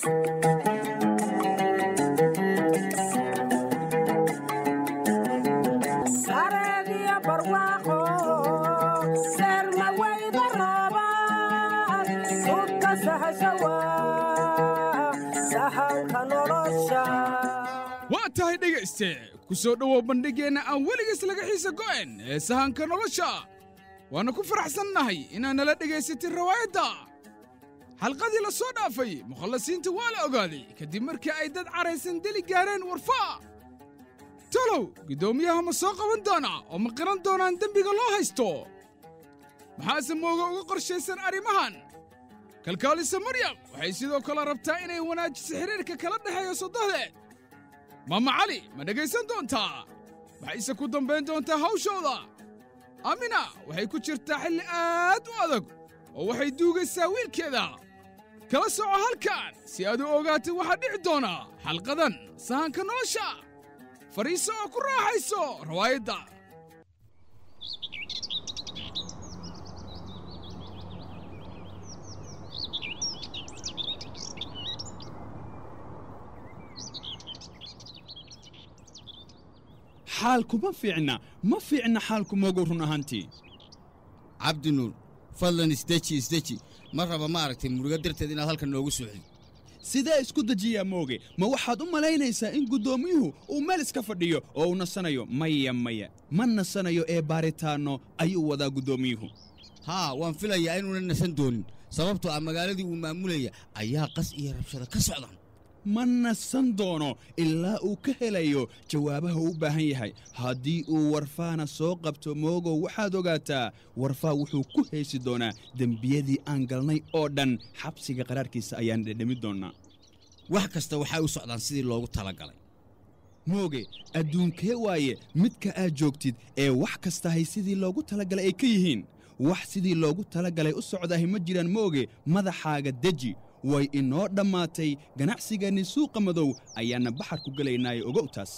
sareediya barwaaqo seerma weyda roobaan sudka sahashawa sahanka nolosha waa tahay dhegayste ku soo dhowow bandhiggeenna aan weligiis laga xiisa go'en ee sahanka nolosha waannu ku faraxsannahay inaad nala dhegaysatin rawaayadda xalqadii la soo dhaafay mukhallasiinta waa la ogaaday kadib markii ay dad caraysan deli gaareen warfaa talow guddoomiyaha ma soo qaban doonaa oo ma qiran doonaan dembiga loo haysto maxaase mooga uga qorshaysan arrimahan kalkaalisa maryam waxay sidoo kale rabtaa inay wanaajiso xidhiirka kala dhexeeya soddohdeed maama cali ma dhegaysan doontaa waxayse ku dambayn doontaa hawshooda amina waxay ku jirtaa xilli aad u adag oo waxay duugaysaa wiilkeeda kala soco halkan si aad u ogaatay waxaa dhici doona xalqadan sahanka nolosha fadhiiso oo ku raaxayso rawaayadda xaalku ma fiicna ma fiicna xaalku moogow run ahaantii cabdinuur fadlan isdeji isdeji ma raba ma aragtay murugo darteed inaad halkan noogu socdid sidee isku dejiyaa mooge ma waxaad u malaynaysaa in guddoomiyuhu uu meel iska fadhiyo oo uu nasanayo maya maya ma nasanayo ee baaritaanno ayuu wadaa guddoomiyuhu haa waan filayaa inuuna nasan doonin sababtoo ah magaaladii uu maamulaya ayaa qas iyo rabshado ka socdaan ma nasan doono ilaa uu ka helayo jawaabaha uu u baahan yahay haddii uu warfaana soo qabto moogow waxaad ogaataa warfaa wuxuu ku heesi doonaa dembiyadii aan galnay oo dhan xabsiga qaraarkiisa ayaan dhedhami doonnaa wax kasta waxay u socdaan sidii loogu talagalay mooge adduunkee waaye midka aad joogtid ee wax kastahay sidii loogu talagalay ay ka yihiin wax sidii loogu talagalay u socdahay ma jiraan mooge madaxaaga deji way inoo dhammaatay ganacsigeenni suuqa madow ayaanna baxar ku gelaynaaye ogow taas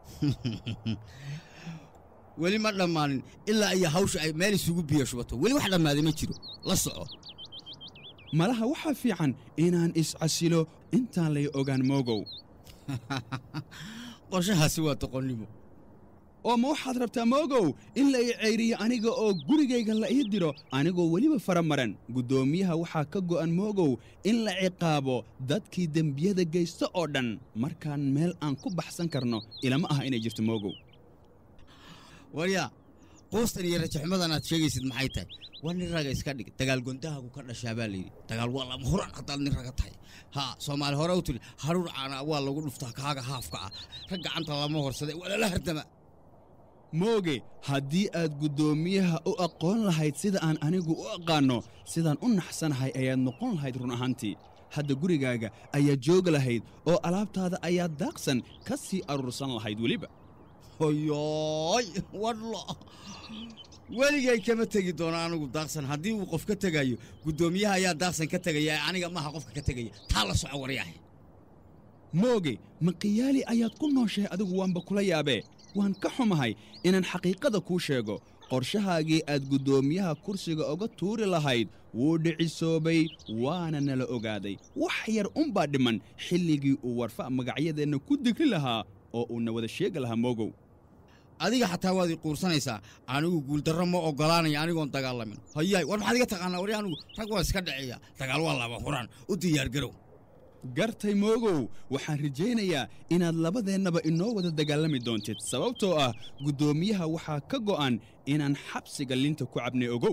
weli ma dhammaanin ilaa iyo hawsha ay meel isugu biyo shubato weli wax dhammaaday ma jiro la soco malaha waxaa fiican inaan iscasilo intaan lay ogaan moogow qorshahaasi waa doqonnimo oo ma waxaad rabtaa moogow in la ii ceyriyo aniga oo gurigayga la ii diro anigoo weliba fara maran guddoomiyaha waxaa ka go'an moogow in la ciqaabo dadkii dembiyada geysta oo dhan markaan meel aan ku baxsan karno ilama aha inay jirto moogow waryaa quustan iyo rajaxumadan aad sheegaysid maxay tahay waa nin raga iska dhig dagaal gondahagu ka dhashaa baa layidhi dagaal waa lama huraan haddaad nin raga tahay haa soomaali hore u tiri haruur caana waa lagu dhuftaa kaaga haafka ah rag gacanta lama horsada waa lala hardama mooge haddii aad guddoomiyaha u aqoon lahayd sida aan anigu u aqaanno sidaan u naxsanahay ayaad noqon lahayd run ahaantii hadda gurigaaga ayaad joogi lahayd oo alaabtaada ayaad daaqsan ka sii aruursan lahayd weliba hoyooy wadlo weligay kama tegi doono anigu daaqsan haddii uu qof ka tegayo guddoomiyaha ayaa daaqsan ka tegaya ee aniga maaha qofka ka tegaya taa la soco waryaahe mooge ma khiyaali ayaad ku nooshahay adigu waanba kula yaabee waan ka xumahay inaan xaqiiqada kuu sheego qorshahaagii aad guddoomiyaha kursiga oga tuuri lahayd wuu dhicisoobay waana nala ogaaday wax yar unbaa dhimman xilligii uu warfa magacyadeenna ku digri lahaa oo uuna wada sheegi lahaa moogow adiga xataa waad ii quursanaysaa anigu guuldarro ma oggolaanaya anigoon dagaalamin hayaay war maxaad iga taqaanaa wari anigu rag waa iska dhaceeya dagaal waa laba huraan u diyaargarow gartay moogow waxaan rajaynayaa inaad labadeennaba inoo wada dagaalami doontid sababtoo ah guddoomiyaha waxaa ka go'an inaan xabsiga linta ku cabnay ogow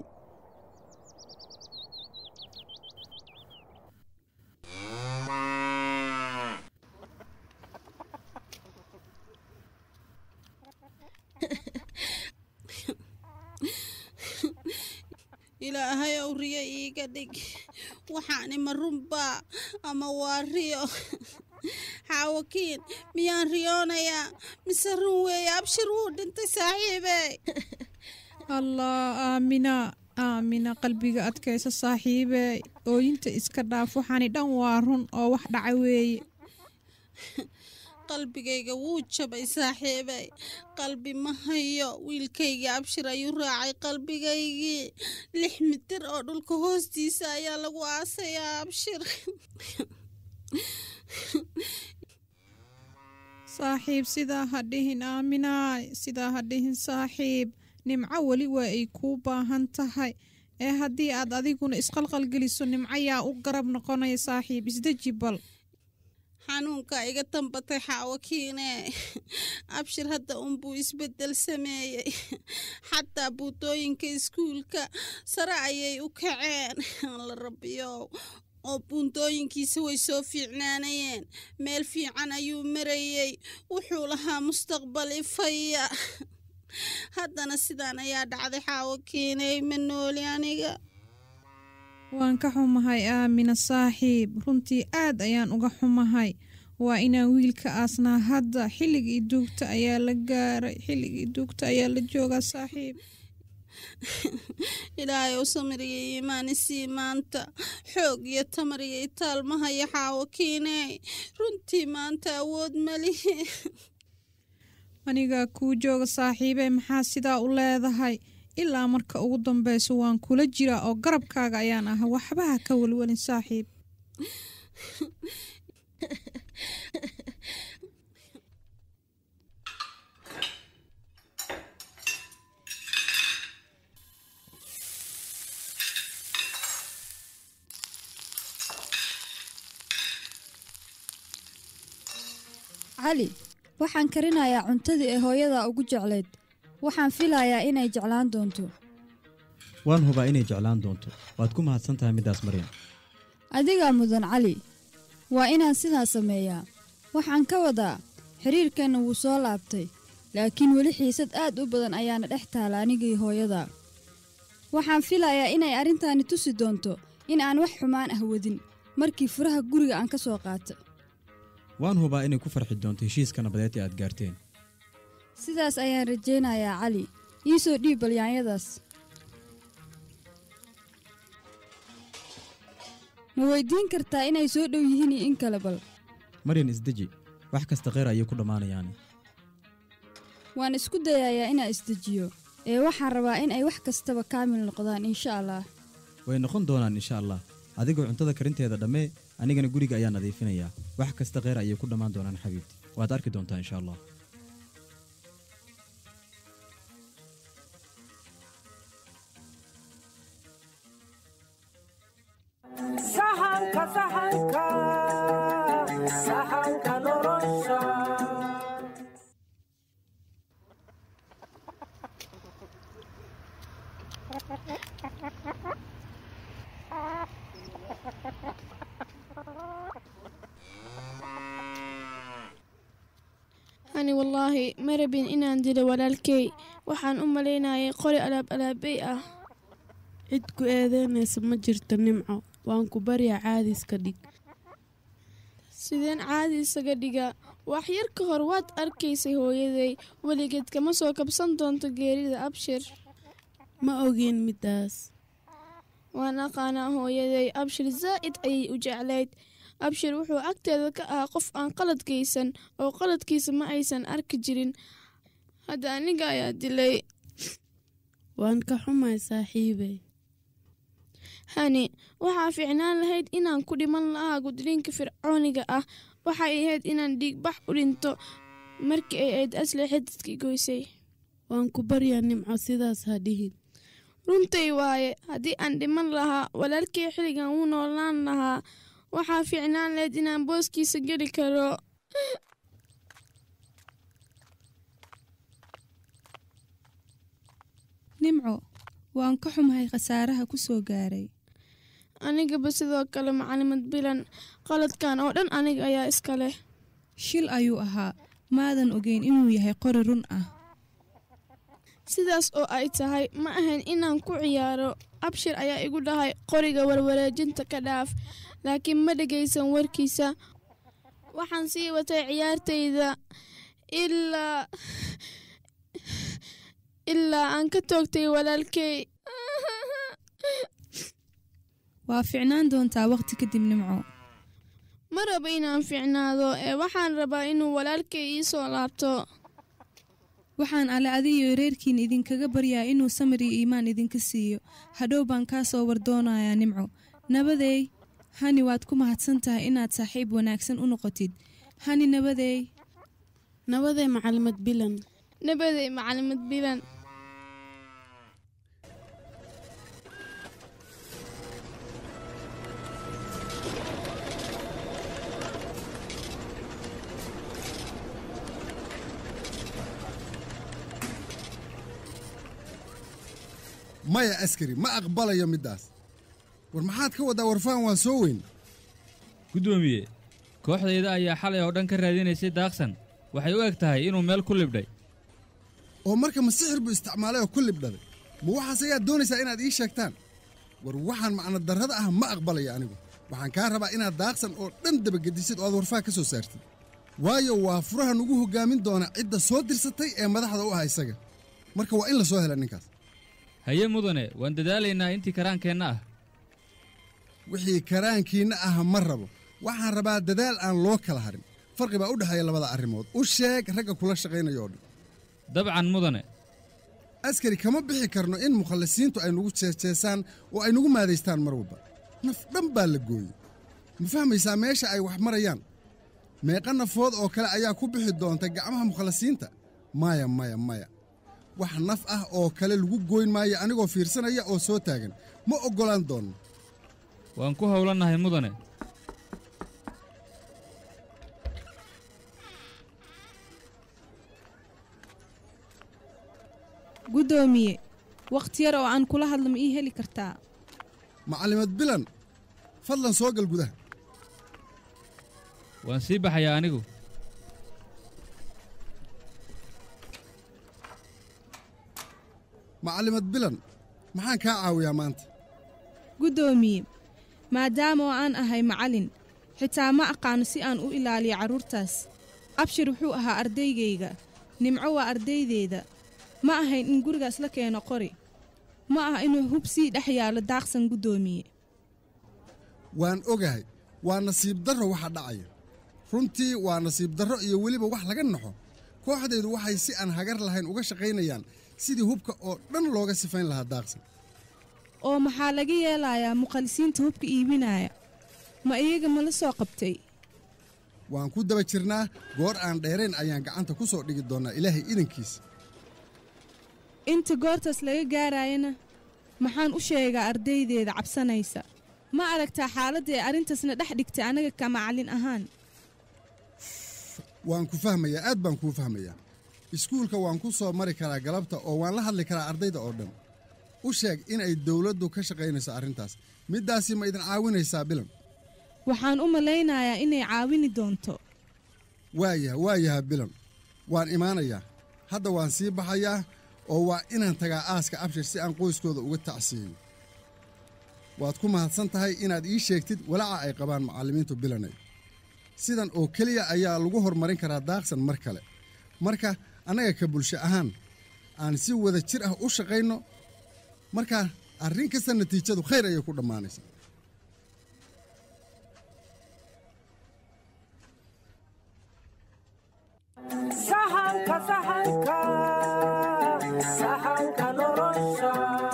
ilaahay ow riyo iiga dhig waxaani ma runbaa ama waa riyo xaawakiin miyaan riyoonayaa mise run weeye abshir wuu dhintay saaxiibe allah aamina aamina qalbiga adkaysa saaxiibe ooyinta iska dhaaf waxaani dhan waa run oo wax dhaca weeye qalbigayga wuu jabay saaxiibey qalbi ma hayo wiilkaygii abshir ayuu raacay qalbigaygii lix mitir oo dhulka hoostiisa ayaa lagu aasayaa abshir saaxiib sidaa ha dhihin aaminaay sidaa ha dhihin saaxiib nimco weli waa ay kuu baahan tahay ee haddii aad adiguna isqalqalgeliso nimco yaa u garab noqonaya saaxiib isdeji bal xanuunka iga tambatay xaawakiine abshir hadda unbuu isbeddel sameeyey xataa buutooyinka iskuulka sare ayay u kaceen la rabiyow oo buuntooyinkiisa way soo fiicnaanayeen meel fiican ayuu marayey wuxuu lahaa mustaqbal ifaya haddana sidaan ayaa dhacday xaawakiiney ma nooli aniga waan ka xumahay aamina saaxiib runtii aad ayaan uga xumahay waa inaan wiilka aasnaa hadda xilligii duugta ayaa la gaaray xilligii duugta ayaa la joogaa saaxiib ilaahay u samiriya iimaani sii maanta xoog iyo tamar iyo itaalmahaya xaawakiiney runtii maanta awood malihi anigaa kuu jooga saaxiibey maxaa sidaa u leedahay ilaa marka ugu dambeyso waan kula jiraa oo garabkaaga ayaan ah waxbaha ka welwelin saaxiib cali waxaan karinayaa cuntadii ee hooyadaa ugu jeclayd waxaan filayaa inay jeclaan doonto waan hubaa inay jeclaan doonto waad ku mahadsan tahay middaas maryam adigaa mudan cali waa inaan sidaa sameeyaa waxaan ka wadaa xidhiirkanna wuu soo laabtay laakiin weli xiisad aad u badan ayaana dhex taala anigii hooyadaa waxaan filayaa inay arrintaani tusi doonto in aan wax xumaan ah wadin markii furaha guriga aan ka soo qaata waan hubaa inay ku farxi doonto heshiiska nabadeed ee aad gaarteen sidaas ayaan rajaynayaa cali ii soo dhiib balyaanyadaas ma weyddiin kartaa inay soo dhow yihiin iyo in kale bal maryan isdeji wax kasta kheyr ayay ku dhammaanayaane waan isku dayayaa inaan isdejiyo ee waxaan rabaa in ay wax kastaba kaamil noqdaan insha allah way noqon doonaan insha allah adigoo cuntada karinteeda dhammee anigana guriga ayaa nadiifinayaa wax kasta kheyr ayay ku dhammaan doonaan xabiibti waad arki doontaa insha allah sahanka sahanka sahanka nolosha ani wallaahi ma rabin inaan dilo walaalkay waxaan u malaynayay qori alaab alaabey ah cid ku eedeynaysa ma jirto nimco waan ku baryaa caadiska dhig sideen caadi isaga dhiga wax yar ka hor waad arkaysay hooyaday weligeed kama soo kabsan doonto geerida abshir ma ogeen middaas waan aqaanaa hooyaday abshir zaa'id ayay u jeclayd abshir wuxuu agteeda ka ahaa qof aan qalad geysan oo qaladkiisa ma aysan arki jirin hadda aniga ayaa dilay waan ka xumahay saaxiibey hani waxaa fiicnaan lahayd inaan ku dhiman lahaa gudniinka fircooniga ah waxay ahayd inaan dhiigbax u dhinto markii ay ayd asli xididkii goysay waan ku baryaa nimco sidaas ha dhihin runtay waaye haddii aan dhiman lahaa walaalkay xilligan wuu noolaan lahaa waxaa fiicnaan lahayd inaan booskiisa geli karo nimco waan ka xumahay khasaaraha ku soo gaaray anigaba sidoo kale macalimad bilan qaladkan oo dhan aniga ayaa iska leh shil ayuu ahaa maadan ogeyn inuu yahay qori run ah sidaas oo ay tahay ma ahayn inaan ku ciyaaro abshir ayaa igu dhahay qoriga warwareejinta ka dhaaf laakiin ma dhegaysan warkiisa waxaan sii watay ciyaartayda ilaa ilaa aan ka toogtay walaalkay waa ficnaan doontaa wakhti kadib nimco ma rabo inaan fiicnaado ee waxaan rabaa inuu walaalkay ii soo laabto waxaan alle adiyo reerkiin idinkaga baryaa inuu samir iyo iimaan idinka siiyo hadhow baan kaa soo wardoonayaa nimco nabadeey hani waad ku mahadsan tahay inaad saaxiib wanaagsan u noqotid hani nabadeey nabaday macalimad bilan nabaday macalimad bilan maya askari ma aqbalayo middaas war maxaad ka waddaa warfaan waa soo weyn guddoomiye kooxdayda ayaa xalay oo dhan ka raadinaysay daaqsan waxay u eg tahay inuu meel ku libdhay oo marka ma sixir buu isticmaalay oo ku libdhaday ma waxaas ayaad doonaysaa inaad ii sheegtaan war waxaan macno darrada ah ma aqbalayo anigu waxaan kaa rabaa inaad daaqsan oo dhan dabagedisid oo aad warfaa ka soo saartid waayo waa furaha nugu hoggaamin doona cidda soo dirsatay ee madaxda u ah isaga marka waa in la soo hela ninkaas haye mudane waan dadaalaynaa intii karaankeenna ah wixii karaankiinna ah ma rabo waxaan rabaa dadaal aan loo kala harin farqi baa u dhexeeya labada arrimood u sheeg ragga kula shaqaynaya oo dhan dabcan mudane askari kama bixi karno in mukhallisiintu ay nugu jeesjeesaan oo ay nugu maadaystaan mar walba naf dhan baa la gooyey ma fahmaysaa meesha ay wax marayaan meeqa nafood oo kale ayaa ku bixi doonta gacmaha mukhallisiinta maya maya maya wax naf ah oo kale lagu gooyn maayo anigoo fiirsanaya oo soo taagan ma oggolaan doonno waan ku howlannahay mudane guddoomiye wakhti yar oo aan kula hadlo ma ii heli kartaa macallimad bilan fadlan soo gal gudaha waan sii baxayaa anigu macallimad bilan maxaan kaa caawiyaa maanta guddoomiye maadaama oo aan ahay macallin xitaa ma aqaano si aan u ilaaliyo carruurtaas abshir wuxuu ahaa ardaygayga nimco waa ardaydeeda ma ahayn in gurigaas la keeno qori ma aha inuu hub sii dhex yaallo daaqsan guddoomiye waan ogahay waa nasiib darro waxa dhacaya runtii waa nasiib darro iyo weliba wax laga naxo kooxdaydu waxay si aan hagar lahayn uga shaqaynayaan sidii hubka oo dhan looga sifayn lahaa daaqsan oo maxaa laga yeelayaa muqallisiinta hubka iibinaya ma iyaga ma la soo qabtay waan ku daba jirnaa goor aan dheerayn ayaan gacanta ku soo dhigi doonnaa ilaahay idankiisa inta goortaas laga gaarayana maxaan u sheegaa ardaydeeda cabsanaysa ma aragtaa xaaladda ee arrintaasna dhex dhigtay anaga ka macallin ahaan waan ku fahmayaa aad baan kuu fahmayaa iskuulka waan ku soo mari karaa galabta oo waan la hadli karaa ardayda oo dhan u sheeg inay dawladdu ka shaqaynayso arrintaas middaasi ma idin caawinaysaa bilan waxaan u malaynayaa inay caawini doonto waayaha waayaha bilan waan imaanayaa hadda waan sii baxayaa oo waa inaan tagaa aaska abshir si aan qoyskooda uga tacsiyeyo waad ku mahadsan tahay inaad ii sheegtid walaaca ay qabaan macallimiintu bilanay sidan oo keliya ayaa lagu horumarin karaa daaqsan mar kale marka annaga ka bulsho ahaan aan si wada jir ah u shaqayno markaa arrin kasta natiijadu khayr ayay ku dhammaanaysaa sahanka sahanka sahanka nolosha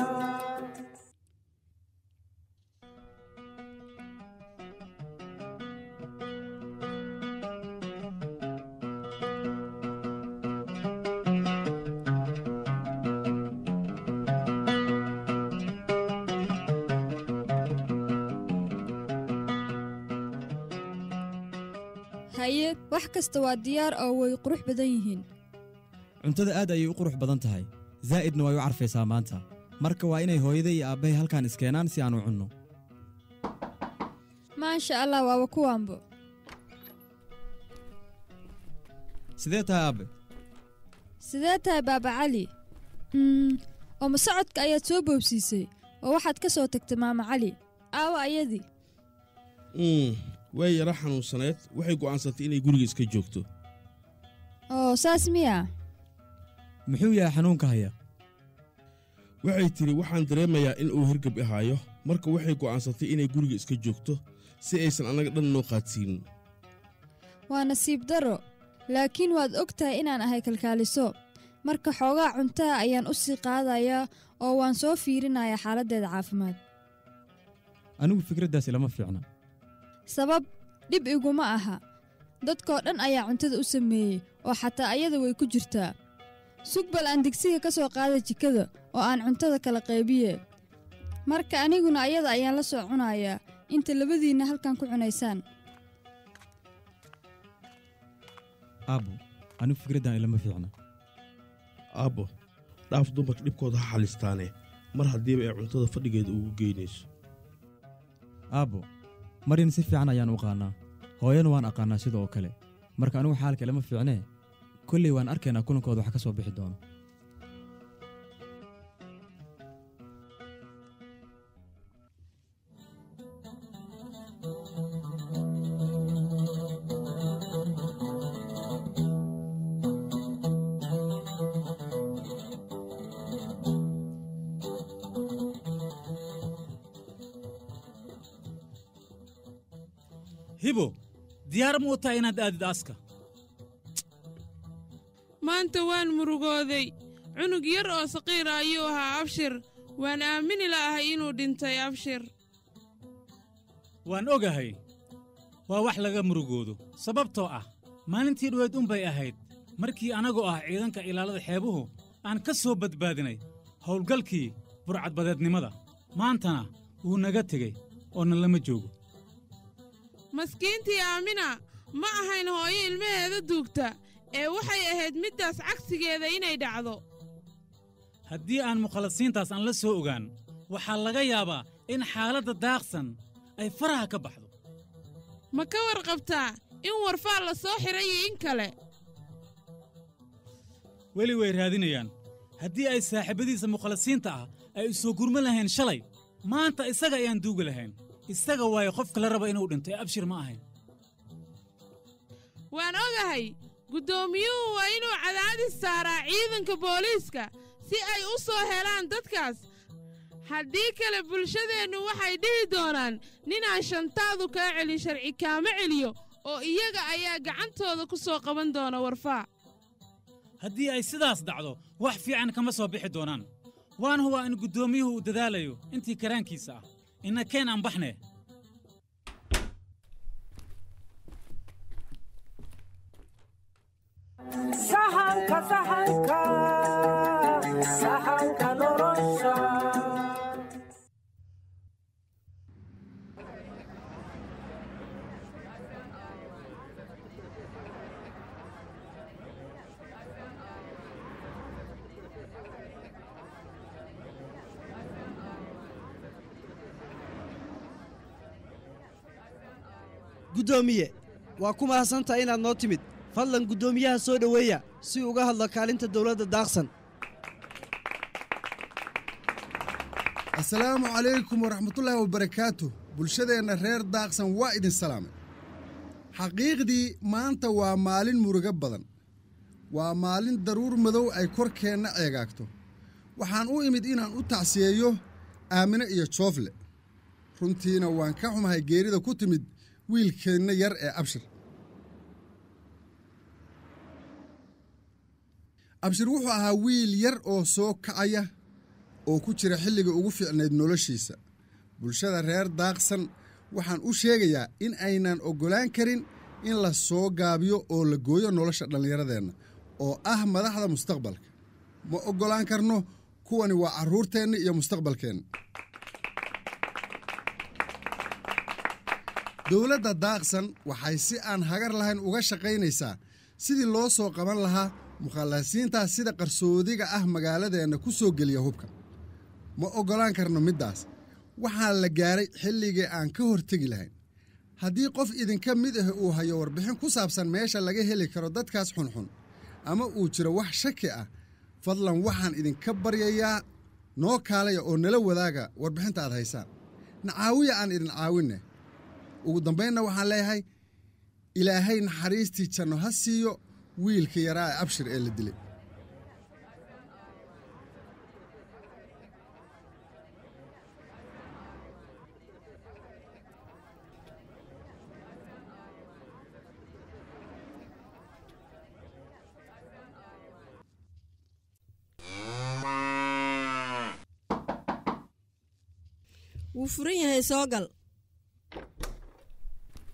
haye wax kasta waa diyaar oo way qurux badan yihiin cuntada aad ayay u qurux badan tahay zaa'idna way u carfaysaa maanta marka waa inay hooyada iyo aabbahay halkaan iskeenaan si aan u cunno maasha allah waaba kuwaanbo sidee tahay aabbe sidee tahay baaba cali mm, oo ma socodka ayaad soo boobsiisay oo waxaad ka soo tagtay maama cali aawa ayadii mm, way yara xanuunsaneed waxay go'aansatay inay guriga iska joogto oo saas miya muxuu yahay xanuunka haya waxay tidhi waxaan dareemayaa in uu hirgab ahaayo marka waxay go'aansatay inay guriga iska joogto si aysan annaga dhan noo qaadsiinin waa nasiib darro laakiin waad og tahay inaan ahay kalkaaliso marka xoogaa cuntaha ayaan u sii qaadayaa oo waan soo fiirinayaa xaaladdeeda caafimaad anigu fikraddaas ilama fiicna sabab dhib iguma aha dadkoo dhan ayaa cuntada u sameeyey oo xataa ayada way ku jirtaa sug bal aan digsiga ka soo qaada jikada oo aan cuntada kala qaybiye marka aniguna ayada ayaan la soo cunayaa inta labadiinna halkan ku cunaysaan aabbo anigu fikraddan ilama fiicna aabbo dhaaf dumarka dhibkooda ha xalistaane mar haddiiba ay cuntada fadhigeeda ugu geynayso aabbo marin si fiican ayaan u qaannaa hooyana waan aqaannaa sida oo kale marka anigu xaalka ilama fiicnee kolley waan arkaynaa kulankooda wax ka soo bixi doono hibo diyaar ma u tahay inaad aadid aaska maanta waan murugooday cunug yar oo saqiira ayuu ahaa abshir waan aamini la'ahay inuu dhintay abshir waan ogahay waa wax laga murugoodo sababtoo ah maalintii dhoweed unbay ahayd markii anagoo ah ciidanka ilaalada xeebuhu aan ka soo badbaadinay howlgalkii burcadbadeednimada maantana wuu naga tegey oo na lama joogo maskiintii aamina ma ahayn hooyo ilmaheeda duugta ee waxay ahayd middaas cagsigeeda inay dhacdo haddii aan mukhalasiintaas aan la soo ogaan waxaa laga yaabaa in xaaladda daaqsan ay faraha ka baxdo ma ka warqabtaa in warfaa la soo xidhay iyo in kale weli way raadinayaan haddii ay saaxiibbadiisa mukhalasiinta ah ay u soo gurma lahayn shalay maanta isaga ayaan duugi lahayn isaga waayo qofka la raba inuu dhinto ee abshir ma ahayn waan ogahay guddoomiyuhu waa inuu cadaadis saaraa ciidanka booliiska si ay u soo helaan dadkaas haddii kale bulshadeennu waxay dhihi doonaan ninaan shantaadu kaa celin sharci kaama celiyo oo iyaga ayaa gacantooda ku soo qaban doona warfaa haddii ay sidaas dhacdo wax fiican kama soo bixi doonaan waan hubaa in guddoomiyuhu uu dadaalayo intii karaankiisa ah inna keen aan baxnee sahanka sahanka sahanka nolosha guddoomiye waa ku mahadsantahay inaad noo timid fadlan guddoomiyaha soo dhoweeya si uga hadlo kaalinta dowladda daaqsan asalaamu calaykum waraxmatullaahi wabarakaatu bulshadeenna reer daaqsan waa idin salaamay xaqiiqdii maanta waa maalin murugo badan waa maalin daruur madow ay korkeenna eegaagto waxaan u imid inaan u tacsiyeeyo aamine iyo joofle runtiina waan ka xumahay geerida ku timid wiilkeenna yar ee abshir abshir wuxuu ahaa wiil yar oo soo kacaya oo ku jira xilliga ugu fiicnayd noloshiisa bulshada reer daaqsan waxaan u sheegayaa in aynan oggolaan karin in la soo gaabiyo oo la gooyo nolosha dhallinyaradeenna oo ah madaxda mustaqbalka ma oggolaan karno kuwani waa carruurteenna iyo mustaqbalkeenna dowladda daaqsan waxay si aan hagar lahayn uga shaqaynaysaa sidii loo soo qaban lahaa mukhallasiintaas sida qarsoodiga ah magaaladeenna ku soo geliya hubka ma oggolaan karno middaas waxaa la gaaray xilligii aan ka hortegi lahayn haddii qof idinka mid ah uu hayo warbixin ku saabsan meesha laga heli karo dadkaas xunxun ama uu jiro wax shaki ah fadlan waxaan idinka baryayaa noo kaalaya oo nala wadaaga warbixinta aad haysaan nacaawiya aan idin caawinne ugu dambaynna waxaan leeyahay ilaahay naxariistii janno ha siiyo wiilka yaraa ee abshir ee la dilay wuu furan yahay soo gal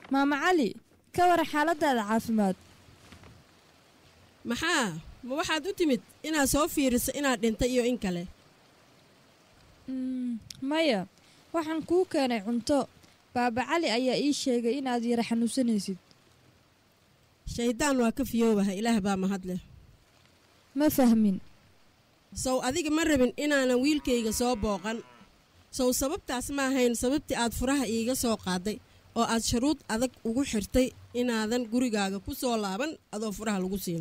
maama cali ka waran xaaladaada caafimaad maxaa ma waxaad u timid inaad soo fiiriso inaad dhintay iyo in kale Mm, maya waxaan kuu keenay cunto baaba cali ayaa ii sheegay inaad yara xanuunsanaysid shayddaan waa ka fiyoobaha ilaah baa mahad leh ma fahmin sow adiga ma rabin inaanan wiilkayga soo booqan sow sababtaas ma ahayn sababtii aad furaha iiga soo qaaday oo aad shuruud adag ugu xirtay inaadan gurigaaga ku soo laaban adoo furaha lagu siin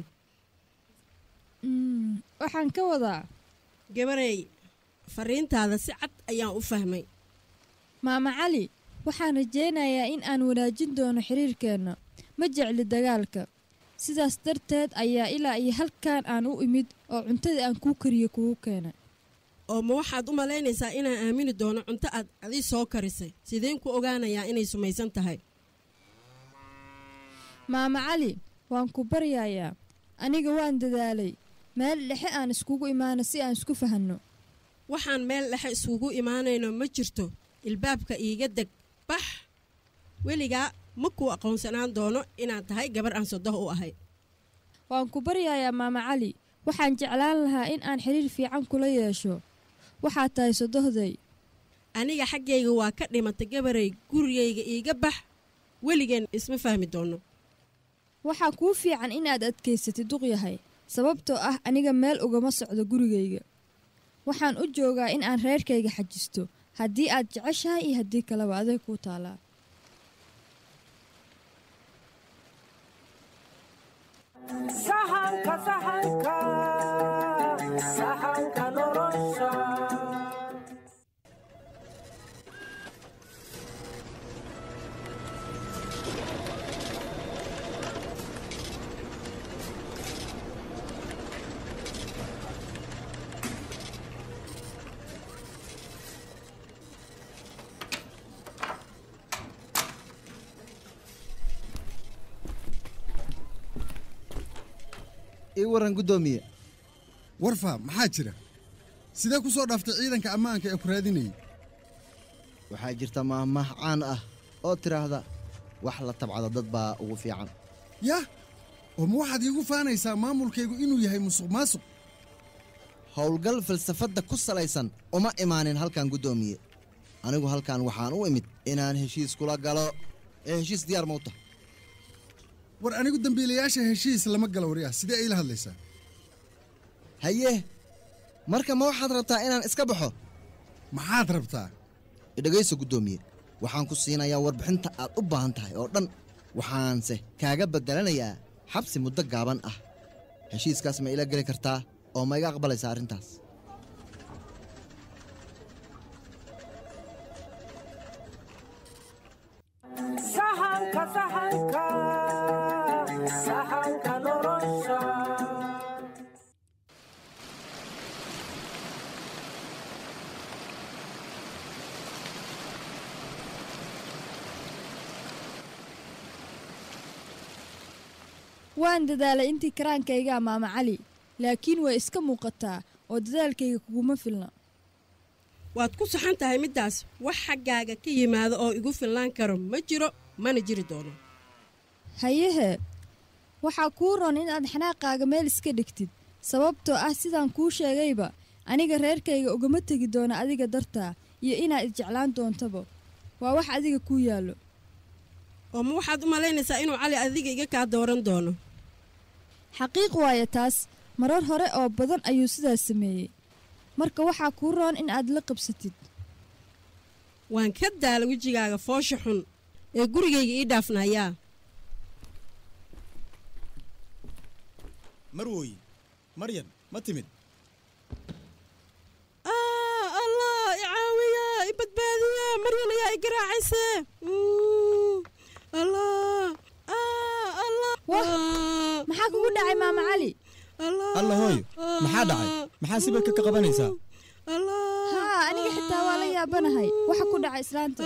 Mm, waxaan ka wadaa gabarey fariintaada si cad ayaan u fahmay maama cali waxaan rajaynayaa in aan wanaajin doono xiriirkeenna ma jecli dagaalka sidaas darteed ayaa ilaa iyo halkan aan u imid oo cuntadii aan kuu kariyo kugu keenay oo ma waxaad u malaynaysaa inaan aamini doono cunto aad adi soo karisay sideen ku ogaanayaa inay sumaysan tahay maama cali waan ku baryayaa aniga waan dadaalay meel dhexe aan iskugu imaano si aan isku fahanno waxaan meel dhexe isugu imaanayno ma jirto ilbaabka iiga deg bax weligaa ma kuu aqoonsanaan doono inaad tahay gabar aan sodoh u ahay waan ku baryayaa maama cali waxaan jeclaan lahaa in aan xiriir fiican kula yeesho waxaad tahay sodohday aniga xaggayga waa ka dhimatay gabaray gurigayga iiga bax weligeen isma fahmi doono waxaa kuu fiican inaad adkaysatid duqyahay sababtoo ah aniga meel ugama socdo gurigayga waxaan u joogaa in aan reerkayga xajisto haddii aad jeceshahay iyo haddii kaleba aday kuu taalaa sahanka sahanka sahanka nolosha ii waran guddoomiye warfa maxaa jira sidee ku soo dhaaftay ciidanka ammaanka ee ku raadinayay waxaa jirta maahmaah caan ah oo tidhaahda wax la tabcado dad baa ugu fiican yah oo ma waxaad iigu faanaysaa maamulkaygu inuu yahay musuq maasuq howlgal falsafadda ku salaysan uma imaanin halkan guddoomiye anigu halkan waxaan u imid inaan heshiis kula galo ee heshiis diyaar mawta war anigu dembiilayaasha heshiis lama galo waryaah sidee ayla hadlaysaa haye marka ma waxaad rabtaa inaan iska baxo maxaad rabtaa idhegayso guddoomiye waxaan ku siinayaa warbixinta aad u baahan tahay oo dhan waxaanse kaaga beddelanayaa xabsi muddo gaaban ah heshiiskaas ma ila geli kartaa oo ma iga aqbalaysaa arrintaas sahanka sahanka sahanka nolosha waan dadaalay intii karaankaygaa maama cali laakiin way iska muuqataa oo dadaalkayga kuguma filna waad ku saxan tahay middaas wax xaggaaga ka yimaado oo igu filnaan karo ma jiro mana jiri doono hayehe waxaa kuu ron inaad xanaaqaaga meel iska dhigtid sababtoo ah sidaan kuu sheegayba aniga reerkayga ugama tegi doona adiga dartaa iyo inaad isjeclaan doontaba waa wax adiga kuu yaallo oo ma waxaad u malaynaysaa inuu cali adiga iga kaa dooran doono xaqiiq waaye taas marar hore oo badan ayuu sidaas sameeyey marka waxaa kuu roon in aad la qabsatid waan ka daala wejigaaga foosha xun ee gurigayga ii dhaafnayaa marwooye maryan ma timid allah i caawiya i badbaadiya maryan ayaa i garaacayse allah allah maxaa kugu dhacay maama cali alla hooyo maxaa dhacay maxaa sibirka ka qabanaysaa haa aniga xitaa waa la yaabanahay waxa ku dhacay islaanta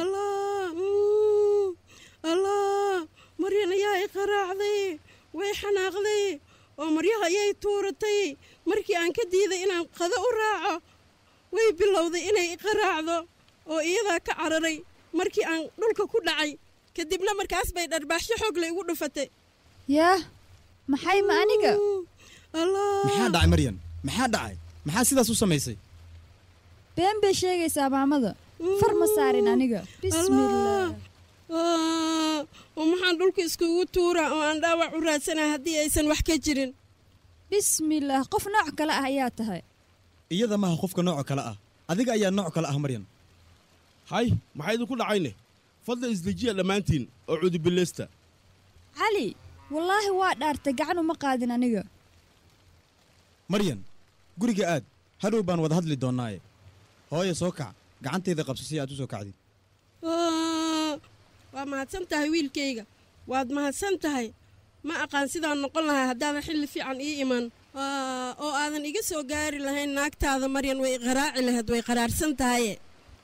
allah maryan ayaa i qaraacday way xanaaqday oo maryaha ayay tuuratay markii aan ka diiday inaan qado u raaco way bilowday inay i qaraacdo oo iyadaa ka cararay markii aan dhulka ku dhacay kadibna markaas bay dharbaaxsho xoogle igu dhufatay yaah maxay ma aniga maxaa dhacay maryan maxaa dhacay maxaa sidaas u samaysay been bay sheegaysaa maamada far ma saarin aniga bismillaah Ah, oo maxaan dhulka iskugu tuura oo aan dhaawac u raadsanahay haddii aysan wax ka jirin bismillaah qof nooc kale ah ayaa tahay iyada maaha qofka nooco kale ah adiga ayaa nooc kale ah maryan hay maxaa idinku dhacayne fadlan isdejiya dhammaantiin oo cudubileysta cali wallaahi waa dhaartay gacan uma qaadin aniga maryan guriga aad hadhow baan wada hadli doonnaaye hooye soo kac gacantayda qabso si aad u soo kacdid Ah, waa mahadsan tahay wiilkayga waad mahadsan tahay ma aqaan sidaan noqon lahay haddaadan xilli fiican ii iman Ah, oo aadan iga soo gaari lahayn naagtaada maryan way qaraaci lahayd way qaraarsan tahaye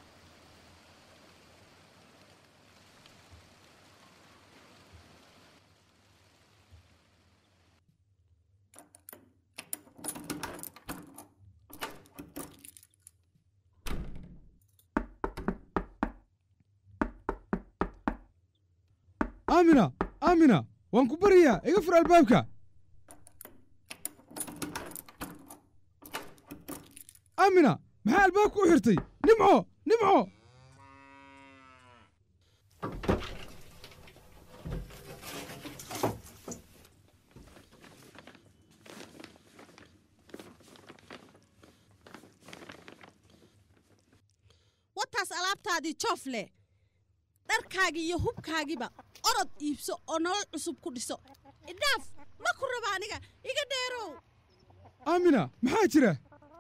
aamina aamina waan ku baryayaa iga fur albaabka aamina maxaa albaabka u xirtay nimco nimco wataas alaabtaadii joof leh dharkaagii iyo hubkaagiiba orod iibso oo nolol cusub ku dhiso idhaaf ma ku raba aniga iga dheerow aamina maxaa jira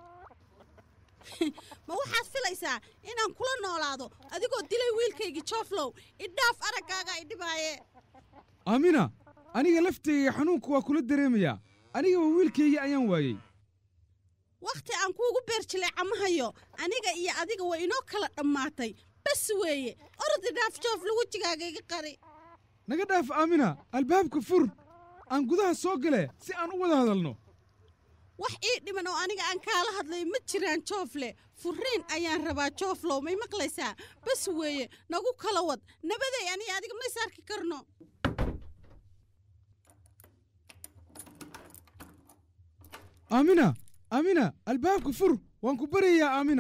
ma waxaad filaysaa inaan kula noolaado adigoo dilay wiilkaygii jooflow idhaaf araggaaga idhibaaye aamina aniga laftayga xanuunka waa kula dareemayaa anigaba wiilkaygii ayaan waayey wakhti aan kuugu beerjilay camahayo aniga iyo adiga waa inoo kala dhammaatay bas weeye orod idhaaf jooflo wejigaaga iga qari naga dhaaf aamina albaabka fur aan gudaha soo gale si aan u wada hadalno wax ii dhiman oo aniga aan kaala hadlayo ma jiraan joofle furiin ayaan rabaa jooflow may maqlaysaa bas weeye nagu kala wad nabaday aniga adiga ma is arki karno aamina aamina albaabka fur waan ku baryayaa aamina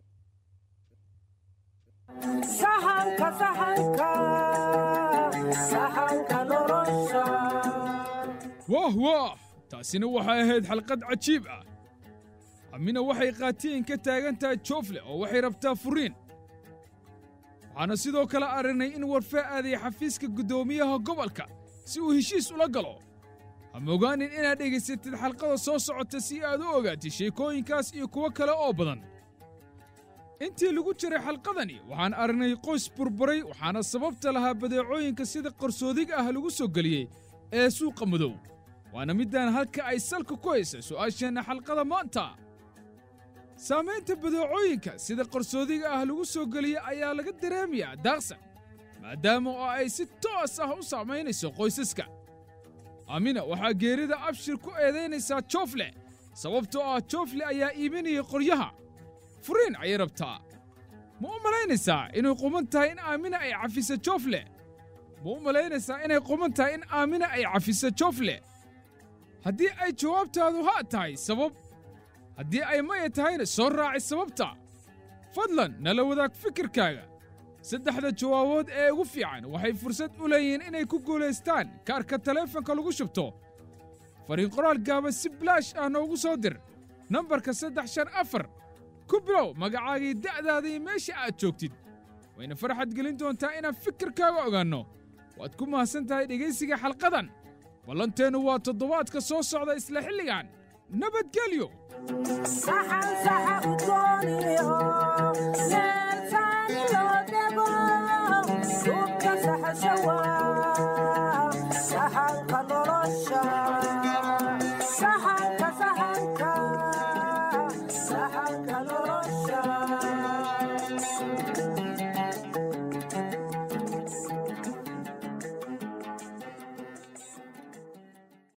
sahanka sahanka sahanka nolosha waah waah taasina waxay ahayd xalqad cajiib ah amina waxay qaatiin ka taagan tahay joofle oo waxay rabtaa furiin waxaana sidoo kale aragnay in warfee aaday xafiiska guddoomiyaha gobolka si uu heshiis ula galo ha mogaanin inaad dhegaysatid xalqada soo socota si aad u ogaatid sheekooyinkaas iyo kuwo kale oo badan intii lagu jiray xalqadani waxaan aragnay qoys burburay waxaana sababta lahaa badeecooyinka sida qarsoodiga ah lagu soo geliyey ee suuqa madow waana middaan halka ay salka ku haysa su'aasheenna xalqada maanta saamaynta badeecooyinka sida qarsoodiga ah lagu soo geliyey ayaa laga dareemayaa daaqsan maadaama oo ay si toos ah u saamaynayso qoysaska amina waxaa geerida abshir ku eedaynaysaa joofle sababtoo ah joofle ayaa iibinaya qoryaha furiin ayay rabtaa ma u malaynaysaa inay quman tahay in aamina ay cafiso joofle ma u malaynaysaa inay quman tahay in aamina ay cafiso joofle haddii ay jawaabtaadu haa tahay sabab haddii ay maya tahayna soo raaci sababta fadlan nala wadaag fikirkaaga saddexda jawaabood ee ugu fiican waxay fursad u leeyihiin inay ku guulaystaan kaarka taleefanka lagu shubto fariin qoraal gaaba si bilaash ah noogu soo dir nambarka saddex shan afar ku bilow magacaagii da'daada iyo meesha aad joogtid wayna farxad gelin doontaa inaan fikirkaaga ogaanno waad ku mahadsan tahay dhegaysiga xalqadan ballanteennu waa toddobaadka soo socda isla xilligan nabadgelyo saxan saxa u dooniyo meel saani loo dego suubka saxasha waa